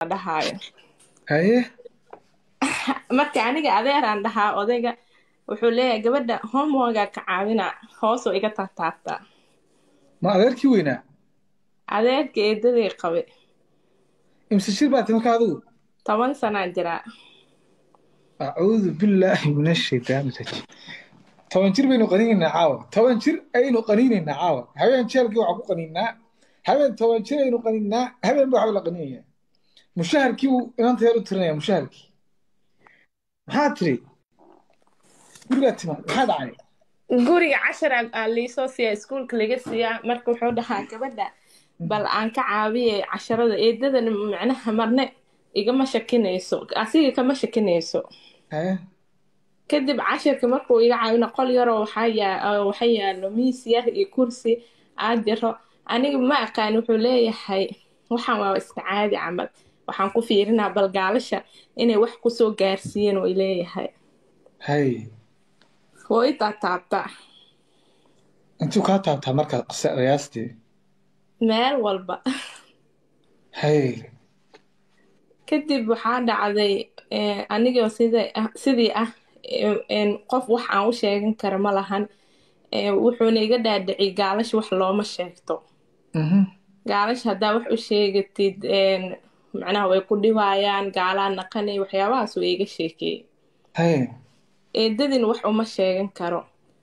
dhahaayo haye marka aniga adeeraan dhahaa odayga wuxuu leeyahay gabadha homeworkaa ka caawina hoosoo iga taataabtaa ma adeerkii weynaa adeerka eedadii qabe imse shir baati marka adigu toban sanaa jiraa acuudu billaahi min ashaytaani rajiim toban jir baynu qaniinaynaa caawa toban jir aynu qaniinaynaa caawa habeen jeelkii waxaa ku qaniinaa habeen toban jir aynu qaniinaa habeen baa waxba la qaniinaya mushaharkii buu inanta yar u tirinaya mushaharkii maxaa tiri gurigaa timaad maxaa dhacay guriga cashar aa liisoo siiya iskuulka laga siiyaa marka wuxuu dhahaa gabadha bal aan ka caabiye casharada eedadana macnaha marne igama shakinayso asiga kama shakinayso haye kadib cashirka markuu iga caawina qol yaroo waxa yaalo miis yar iyo kursi aad jiro aniga ma aqaan wuxuu leeyahay waxaan waa iska caadi camal waxaan ku fiirinaa balgaalasha inay wax kusoo gaarsiiyeen way leeyahay haye woo i taataabtaa intuu kaa taabtaa marka qisa qiyaastii meel walba haye kadib waxaa dhacday anigoo sidii ah qof wax aan u sheegan kara ma lahan wuxuuna iga dhaadhiciy gaalash wax looma sheegto gaalash haddaa wax u sheegatid macnaha way ku dhibaayaan gaalaa naqanay waxyaabahaas way iga sheekeeyey haye eedadin wax uma sheegan karo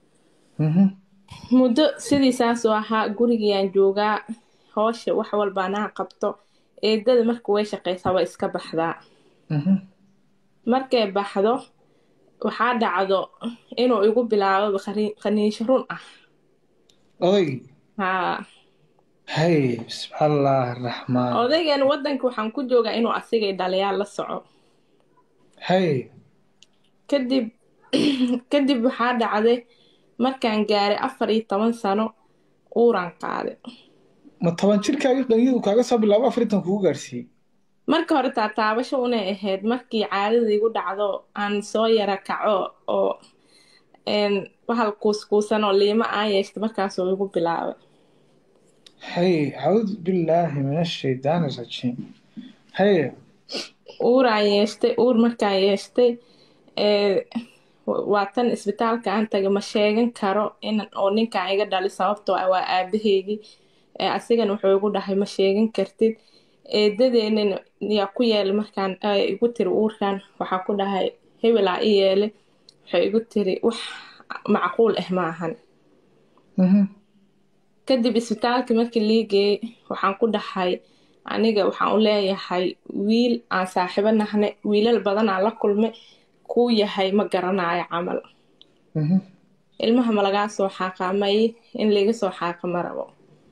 muddo sidii saasoo ahaa gurigiyaan joogaa hoosha wax walba anaha qabto eedada marka way shaqaysaa waa iska baxdaa markay baxdo waxaa dhacdo inuu igu bilaabo khaniisho run ah odaygii haa haye bismi allah araxmaan odaygan waddanka waxaan ku joogaa inuu asigay dhaliyaal la soco haye kadib kadib waxaa dhacday markaan gaaray afar iyo toban sano uuraan qaaday ma toban jirkaagii qaniyadu kaaga soo bilaabo afartan kugu gaarsiiyey marka hore taataabasho unay ahayd markii caadada igu dhacdo aan soo yara kaco oo bahal kuuskuusan oo liimo aan yeeshta markaasuu igu bilaabay haye acuudu billaahi min ashaydaani rajiim haye uuraan yeeshtay uur markaan yeeshtay waa tan isbitaalka aan tagay ma sheegan karo in oo ninkaan iga dhali sababtoo ah waa aabaheygii asigana wuxuu igu dhahay ma sheegan kartid eedadeenan yaa ku yeelay markaan igu tiri uurkan waxaa ku dhahay hebelaa i yeelay waxay igu tiri wax macquul ah ma ahan kadib isbitaalka markii lii geeyey waxaan ku dhahay aniga waxaan u leeyahay wiil aan saaxiibo nahne wiilal badanaa la kulmay kuu yahay ma garanayo camal ilmaha ma lagaa soo xaaqa may in laiga soo xaaqa ma rabo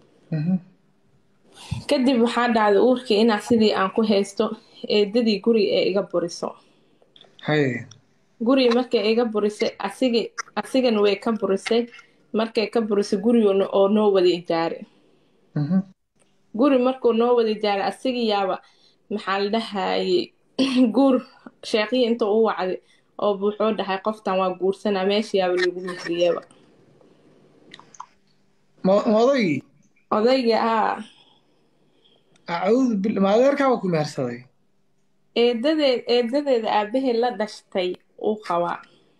kadib waxaa dhacday uurkii inaa sidii aan ku haysto eedadii guriga ee iga buriso haye guriga markay iga burisay asigi asigana way ka burisay markay ka burisay guriga oo noo wada ijaaray guri markuu noo wada ijaaray asigii yaaba maxaa la dhahayey guur sheekhii inta u wacday oo wuxuu dhahay qoftan waa guursanaa meesha yaaba lagu mihriyaba ma ma odaygii odayga aa acuudu bil ma adeerkaaba ku mehersaday eedadeed eedadeeda aabaheed la dhashtay uu qabaa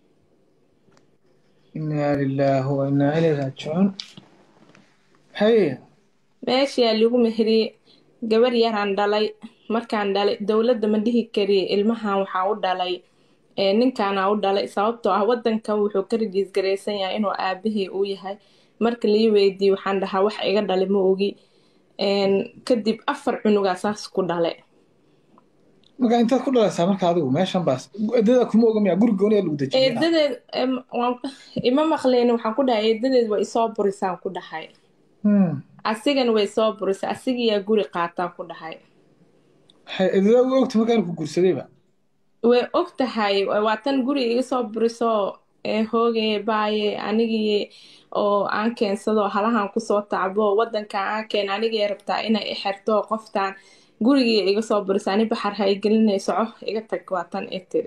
inaa lilaahi wa inaa ilayhi raajicuun haye meeshayaa lagu mehriyey gabar yaraan dhalay markaan dhalay dowladda ma dhihi kariye ilmahan waxaa u dhalay ninkaana u dhalay sababtoo ah wadankan wuxuu ka rajiisgaraysan yahay inuu aabahey uu yahay marka lii weydiiye waxaan dhahaa wax iga dhalay ma ogi kadib afar cunugaa saas ku dhalay marka intaad ku dhalaysaa marka adigu meeshan baas eedada kuma ogamaya guri gooni lagu dejiyay eedadeed ima maqleen waxaan ku dhahay eedadeed way isoo burisaan ku dhahay asigana way soo burisay asigiyaa guri qaataan ku dhahay eedada u ogta markaan ku guursadayba way og tahay waa tan guriga iga soo buriso hoogaye baaye anigii oo aan keensado halahan kusoo tacbo wadankan aan keen anigii rabtaa inay i xerto qoftaan gurigii iga soo burisa ani baxar ha i gelinay soco iga tag waa tan i tiri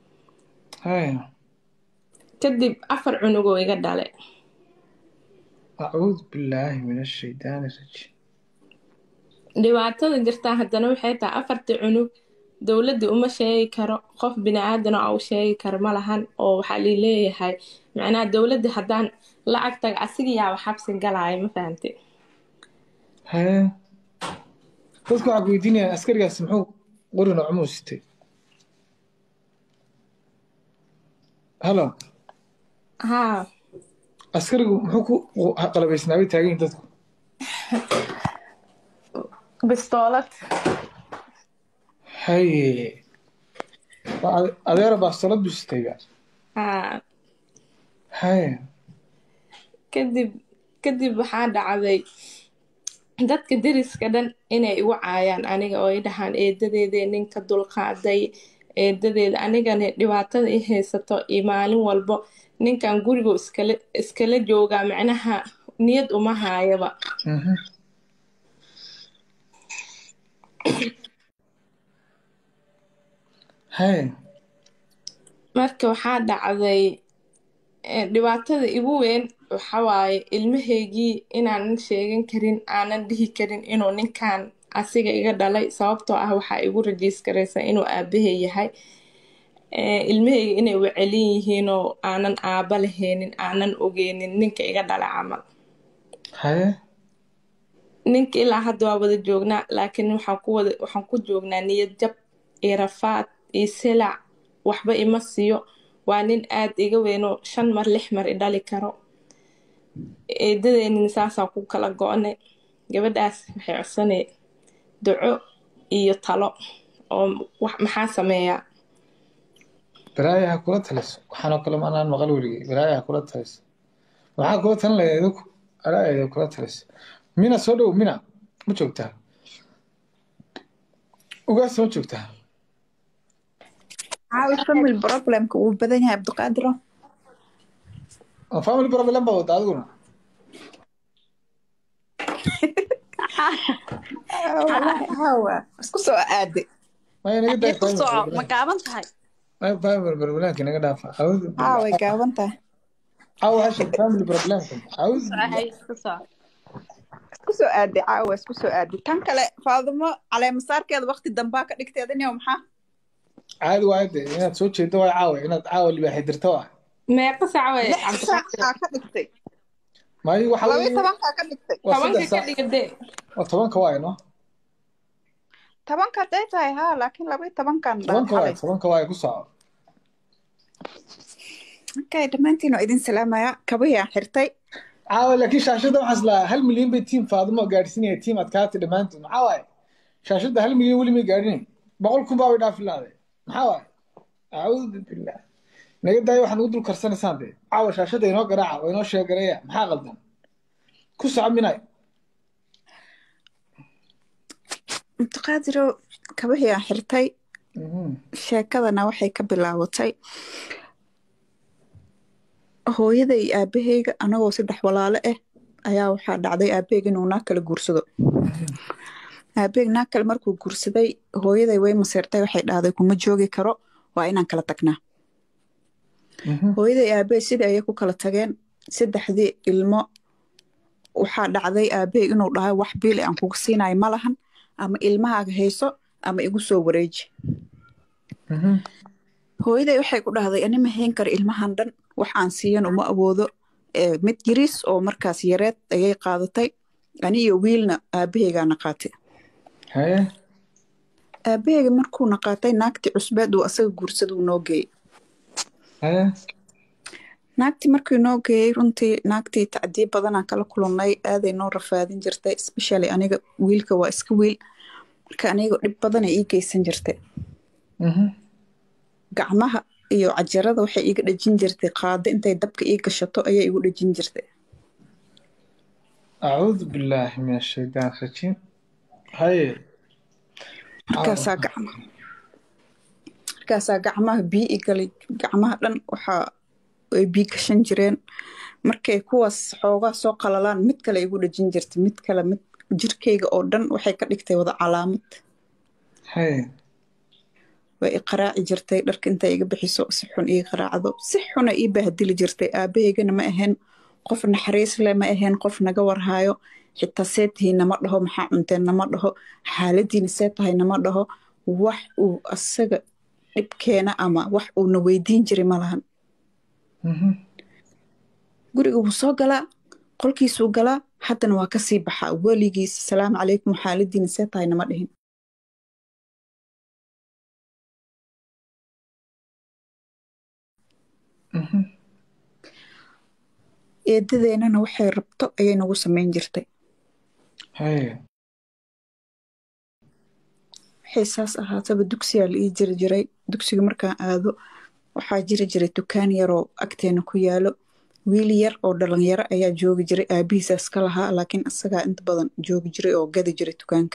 kadib afar cunugoo iga dhale acuudu billaahi min ashaydaani rajiim dhibaatada jirtaa haddana waxay tahay afartii cunug dowladda uma sheegi karo qof bini-aadan oo u sheegi karo ma lahan oo waxaa lii leeyahay macnaha dowladda haddaan lacag taga asiga yaaba xabsi galaayo ma fahamte haye dadku waxaa ku weydiinayaan askarigaasi muxuu qori noocmuu sitay halo haa askarigu muxuu ku qalabaysnaa bay taagan yihin dadku bistoolad haye waa ade- adeera baastolad buu sitayba haa haye kadib kadib waxaa dhacday dadka deriska dhan inay igu caayaan aniga oo ay dhahaan eedadeedee ninka dulqaaday eedadeeda anigana dhibaatada i haysato iyo maalin walbo ninkan gurigu iskala iskala joogaa macnaha niyad uma haayaba Mhm. haye marka waxaa dhacday eh, dhibaatada igu weyn waxa waaye ilmahaygii inaanan sheegan karin aanan dhihi karin inuu ninkan asiga iga dhalay sababtoo ah waxaa igu rajiiskaraysa inuu aabahay yahay Eh, ilmahayga inay wacelin yihiinoo aanan aaba lahaynin aanan ogeynin ninka iga dhala camal haye ninka ilaa hadda waa wada joognaa laakiin waxaan ku wada waxaan ku joognaa niyad jab iyo rafaad iyo silac waxba ima siiyo waa nin aad iga weynoo shan mar lix mar i dhali karo eedadeenin saasaan ku kala go-nay gabadhaas waxay codsanay duco iyo talo oo wax maxaa sameeyaa balaaya ha kula taliso waxaanoo kale ma anaan maqal weligay balaaya ha kula taliso maxaa kula talin lahayd idinku balaaya kula taliso mina soo dhow mina ma joogtaa ugaasa ma joogtaa caawi family problemka wuu badan yahay abdiqaadiro oo family problem baa wada adiguna wallaahi hawa isku soo aaday maya naga daa ku soco ma gaaban tahay maya family problemka naga dhaafa awoodu haa way gaaban tahay caawa hasha family problemka awoodu Hay, isku soco isku soo aaday caawa isku soo aaday tan kale faadimo caleemasaarkeeda waqti dambaa ka dhigteeda niyo maxaa caadi waayo de inaad soo jeedo waa caawa inaad caawa libaaxi dirto ah meeqa sac way lix saacaa ka dhigtay maayo waxa laba iyo weeye tobankaa ka dhigtay waa tobanka saddex ka saac dhiga dee waa tobanka waayo no tobanka haday tahay haa laakiin laba iyo tobankan tobanka waayo xalay tobanka waayo ku soco okay dhammaantiin waa idin salaamaya kabahii aan xirtay caawa laakiin shaashadda waxaa islaa hal milyan bay tiim faadimo gaadhsiinaya tiim adkaata dhammaantood maxaa waaye shaashadda hal milyan weli may gaadhinay boqol kun baa bay dhaafi lahaaday maxaa waaye acuudu billah naga daayo waxaad nagu dul karsanaysaan dee caawa shaashadda inoo garaaca oo inoo sheegareeya maxaa qaldan ku soco minay abdiqaadiro kabahii aan xirtay Mhm. sheekadana waxay ka bilaabatay hooyada iyo aabaheyga anagoo saddex walaalo ah ayaa waxaa dhacday aabaheyga inuu naag kala guursado aabaheyg naag kale markuu guursaday hooyaday way maseertay waxay dhahday kuma joogi karo waa inaan kala tagnaa Mhm. hooyaday aabahey sidii ayay ku kala tageen saddexdii ilmo waxaa dhacday aabahey inuu dhahay wax biili aan kuga siinayo ma lahan ama ilmahaaga hayso ama igu soo wareeji Mhm. hooyaday waxay ku dhahday ani ma hayn karo ilmahan dhan wax aan siiyan uma awoodo ee mid yariis oo markaas yareed ayay qaadatay ani iyo wiilna aabaheygaana qaatay haye aabaheyga markuuna qaatay naagtii cusbeed uu asaga guursada uu noo geeyey haye naagtii markii noo geeyey runtii naagtii tacdiib badanaan kala kulannay aaday noo rafaadin jirtay especially aniga wiilka waa iska wiil marka aniga dhib badanay ii geysan jirtay Mhm. gacmaha iyo cajarada waxay iiga dhejin jirtay qaado intay dabka ii gashato ayay igu dhejin jirtay acuudu billaahi min ashaytaan rajiim haye markaasaa gacmaha markaasaa gacmaha bii i galay gacmaha dhan waxaa ay bii gashan jireen markay kuwaas xoogaa soo qalalaan mid kale igu dhejin jirtay mid kale mid jirkeyga oo dhan waxay ka dhigtay wada calaamad haye way i qaraaci jirtay dharka intay iga bixiso si xun ii qaraacdo si xuna ii bahdili jirtay aabaheygana ma ahayn qof naxariis leh ma ahayn qof naga warhaayo xitaa see tihiin nama dhaho maxaa cunteen nama dhaho xaaladiina see tahay nama dhaho wax uu asaga dhibkeena ama wax uuna weydiin jiray ma lahan Mhm. guriga wuu soo galaa qolkiisuu galaa haddana waa kasii baxaa weligiis salaamu calaykum xaaladiina see tahay nama dhihin Mhm. eedadeennana waxay rabto ayay nagu samayn jirtay Haye. waxay saas ahaataba dugsiyaa la ii jiri jiray dugsiga markaan aado waxaa jiri jiray dukaan yaroo agteena ku yaalo wiil yar oo dhalinyaro ayaa joogi jiray aabihiisaas ka lahaa laakiin isagaa inta badan joogi jiray oo gadi jiray dukaanka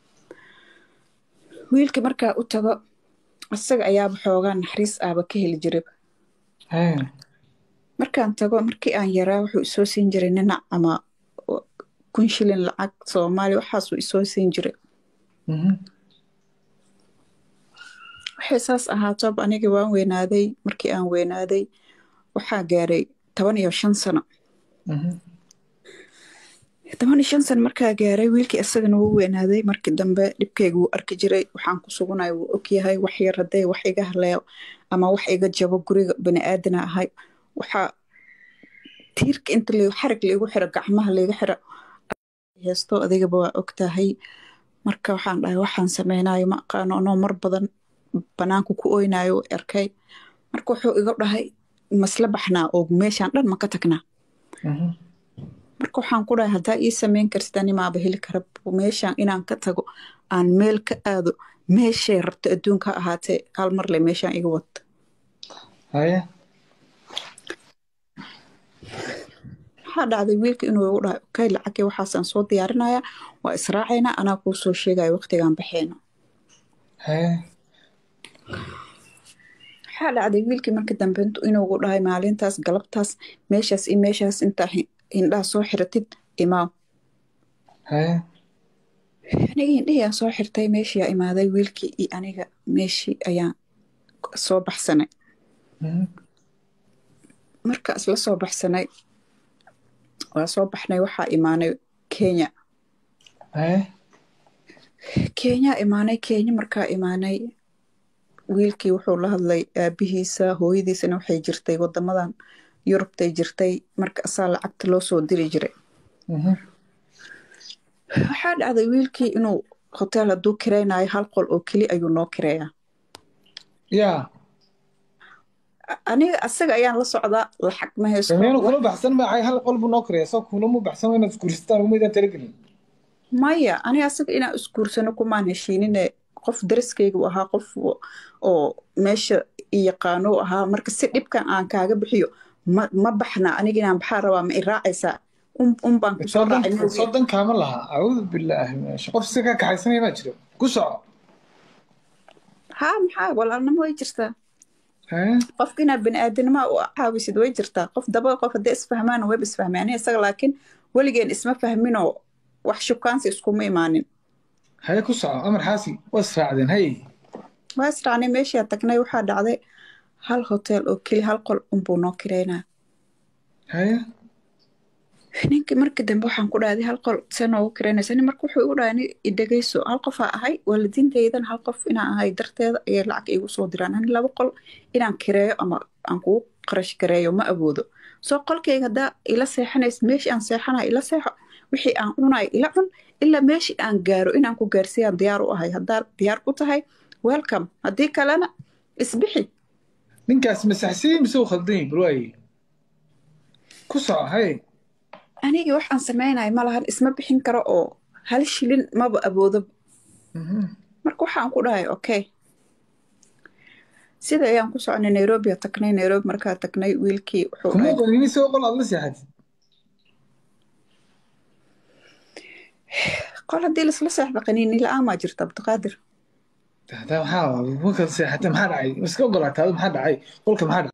wiilka markaa u tago isaga ayaaba xoogaa naxariis aaba ka heli jiray Haye. markaan tago markii aan yaraa wuxuu isoo siin jiray ninac ama kun shilin lacag soomaali waxaasuu isoo siin jiray Mhm. waxay saas ahaatoba aniga waan weynaaday markii aan weynaaday waxaa gaaray toban iyo shan sano Mhm. toban iyo shan sano markaa gaaray wiilkii isagana wuu weynaaday markii dambe dhibkayga wuu arki jiray waxaan ku sugunaya wuu ogyahay wax yar hadday wax iga haleeyo ama wax iga jabo guriga baniaadana ahay waxaa tiirka inta la xarig laigu xiro gacmaha laiga xiro heesto adigaba waa ogtahay marka waxaan dhahay waxaan sameynayo ma aqaano anoo mar badan banaanku ku oynayo u arkay marka wuxuu iga dhahay masla baxnaa oo meeshaan dhan ma ka tagnaa Mhm. marka waxaan ku dhahay haddaa ii sameyn kartid animaaba heli kara meeshaan inaan ka tago aan meel ka aado meeshay rabto adduunka ha ahaatee hal mar le meeshaan iga wata Haye. waxaa dhacday wiilka inuu igu dhahay okay lacagii waxaasaan soo diyaarinayaa waa israacaynaa anaa kuu soo sheegaya waqtigaan baxeyno Haye. waxaa dhacday wiilkii marka dambe intu- inuu igu dhahay maalintaas galabtaas meeshaas iyo meeshaas intaa hi- hindhaha soo xiratid imaaw Haye. aniga hindhihii aan soo xirtay meeshii aa imaaday wiilkii iyo aniga meeshii ayaan soo baxsanay Mhm. marka isla soo baxsanay waa soo baxnay waxaa imaanay kenya Haye. kenya imaanay kenya markaa imaanay wiilkii wuxuu la hadlay aabihiisa hooyadiisana waxay jirtay wadamadan yurubtay jirtay marka asaa lacagta loo soo diri jiray Mhm. waxaa dhacday wiilkii inuu hotel hadduu kiraynayo hal qol oo keli ayuu noo kireeyaa yaa A- aniga asaga ayaan la socdaa lacag ma haysto sameyn kula baxsan maacay hal qol buu noo karaya soo kulama baxsan waa inaad isguursataan umaydaan talagelin maya aniga asaga inaan isguursano kumaan heshiinine qof dariskayga u ahaa qof oo- oo meesha i yaqaano u ahaa marka si dhibkan aan kaaga bixiyo ma, ma baxna aniga inaan baxaa rabaa ma i raacaysaa un, un baan kusoo raacay moogi. soo dan kaama laha acuudu bilaahi min ash- qof si ka kaxaysanaya maa jiro ku soco haa maxaa walaalnimo way jirtaa Haye. qofka inaad baniaadanima u caawisid way jirtaa qof daba qof hadday isfahmaan wayba isfahmeen aniga isaga laakiin weligeen isma fahminoo wax shukaansi iskuma imaanin haye ku soco amar xaasi waa israacdeen haye waa israacnay meeshaa tagnay waxaa dhacday hal hotel oo keli hal qol unbuu noo kireynaa haye ninkii markii dambe waxaan ku dhahday hal qol see noogu kireynaysa nin marka wuxuu igu dhahay "Ni idhegeyso hal qofaa ahay waalidiintaydan hal qof inaan ahay darteeda ayay lacag iigu soo diraan ani laba qol inaan kireeyo ama aan kugu qarash gareeyo ma awoodo soo qolkayga haddaa ila seexanays meeshii aan seexanayo ila seexo wixii aan cunayo ila cun ilaa meeshii aan gaaro inaan ku gaarsiiyaan diyaar u ahay haddaa diyaar u tahay welcome haddii kalena isbixi ninkaas masaxsiyi mise uu khaldan yahay bal waaye ku soco haye anigii waxaan samaynayo ma lahan isma bixin karo oo hal shilin maba awoodo Mhm. marka waxaan ku dhahay okay sida ayaan ku soconay nairobi aa tagnay nairobi markaa tagnay wiilkii wuxuu kuma dhahay qanin isagoo qol aad la seexatid qol haddii lasla seexda qaniini la-aan maa jirta abdiqaadir hadaa maxaa markaad seexatay maxaa dhacay iska ogolaatay adu maxaa dhacay qolka maxaa